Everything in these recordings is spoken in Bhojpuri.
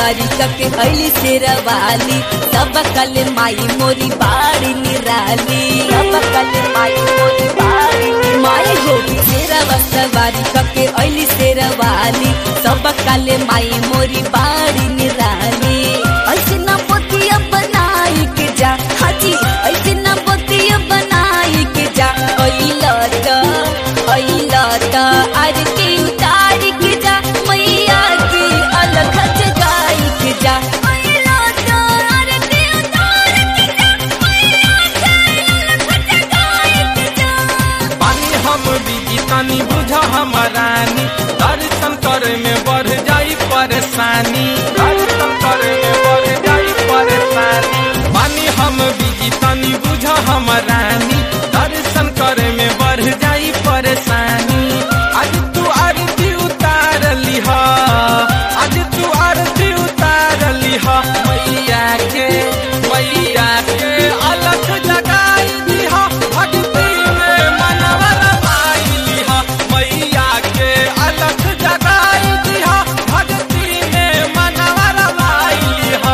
सवारी कके अली शेरवाली सब कल माई मोरी बाड़ी निराली सब कल माई मोरी बाड़ी माई हो शेरवा सवारी कके अली शेरवाली सब कल माई मोरी बाड़ी निराली ऐसे ना पोतिया बनाई के जा हाजी ऐसे ना पोतिया बनाई के जा अइला त अइला त आरती उतार के जा मैया की अलग जगाई के जा अइला त आरती उतार के जा मैया की अलग जगाई के जा पानी हम बिजी तनी बुझ हमरानी दर्शन करे में बढ़ जाई परेशानी दर्शन करे में बढ़ जाई परेशानी पानी हम बिजी तनी बुझ हमरानी दर्शन करे में बढ़ जाई परेशानी आज तू आरती उतार लिह आज तू आरती उतार लिह मैया के मैया के अलग जगाई दिह भक्ति में मनवा रमाई लिह मैया के अलग जगाई दिह भक्ति में मनवा रमाई लिह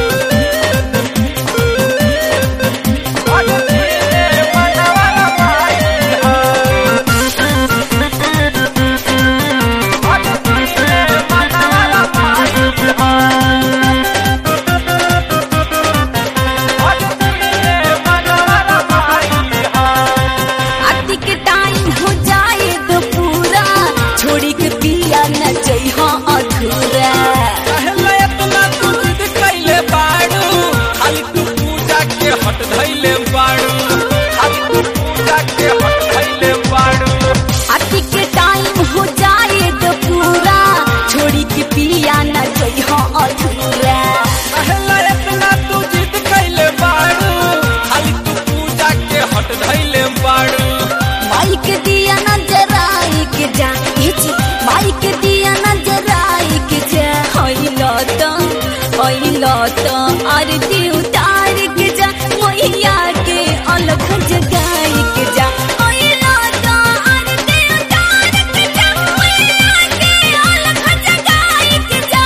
भक्ति में मनवा रमाई लिह भक्ति में मनवा रमाई लिह आरती के टाइम हो जाए तो पूरा छोड़ी के पिया न जइहा अधूरा कहले इतना तू जिद कैले बाड़ू खाली तू पूजा के हट धैले बाड़ू खाली तू पूजा के हट धैले बाड़ू आरती के टाइम हो जाए तो पूरा छोड़ी के पिया न जइहा अधूरा कहले इतना तू जिद कैले बाड़ू खाली तू पूजा के हट धैले बाड़ू माई के दिया न जराई के जा ये जी माई के दिया न जराई के जा होइलो तो होइलो तो आरती उतार के जा मैया के अलग जगाई के जा होइलो तो आरती उतार के जा मैया के अलग जगाई के जा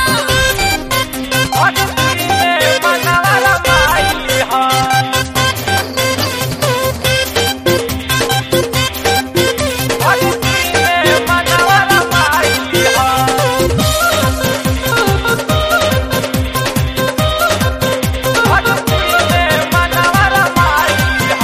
भक्ति में मनवा रमाई लिह भक्ति में मनवा रमाई लिह भक्ति में मनवा रमाई लिह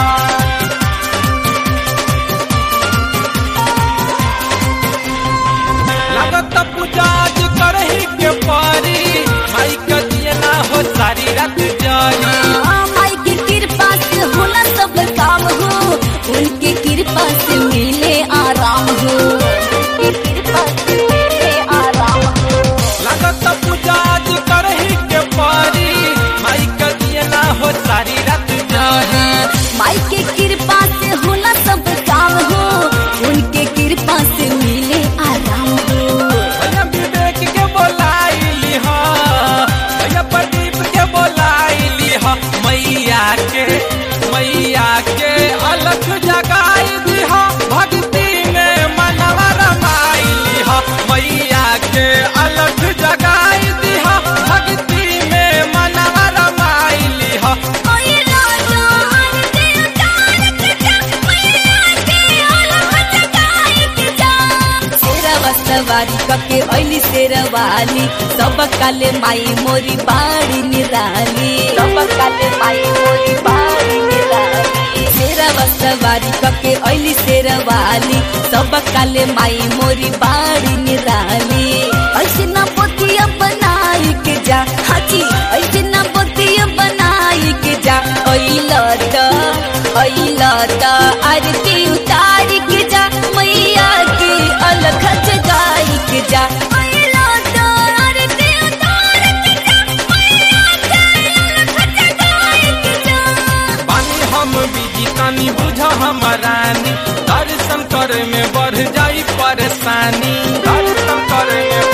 लागत पूजा आज करही के पारी माई के दिए ना हो सारी रात जारी माई की कृपा से होला सब काम हो उनके कृपा से मिले आराम हो उनके कृपा से मिले आराम हो लागत पूजा आज करही के पारी माई के दिए ना हो सारी रात जारी माई के कृपा से होला सब काम हो उनके कृपा से मिले आराम हो भैया विवेक के बोलाई लिह भैया प्रदीप के बोलाई लिह मैया के मैया के अलग जगाई दिह भक्ति में मनवा रमाई लिह मैया के अलग जगाई दिह भक्ति में मनवा रमाई लिह ओए राजा आरती उतार के जा मैया के अलग जगाई के जा शेरवा सवारी कके ऐली शेरवाली सब काले माई मोरी बाड़ी निराली सब काले माई मोरी बाड़ी निराली शेरवा सवारी कके ऐली शेरवाली सब काले माई मोरी बाड़ी निराली ऐसे ना पोतिया बनाई के जा हाजी ऐसे ना पोतिया बनाई के जा ऐला त ऐला त आरती उतार के जा मैया की अलग जगाई के जा ऐला त आरती उतार के जा मैया की अलग जगाई के जा बानी हम बिजी तनी बुझ हमरानी दर्शन करे में बढ़ जाई परेशानी दर्शन करे में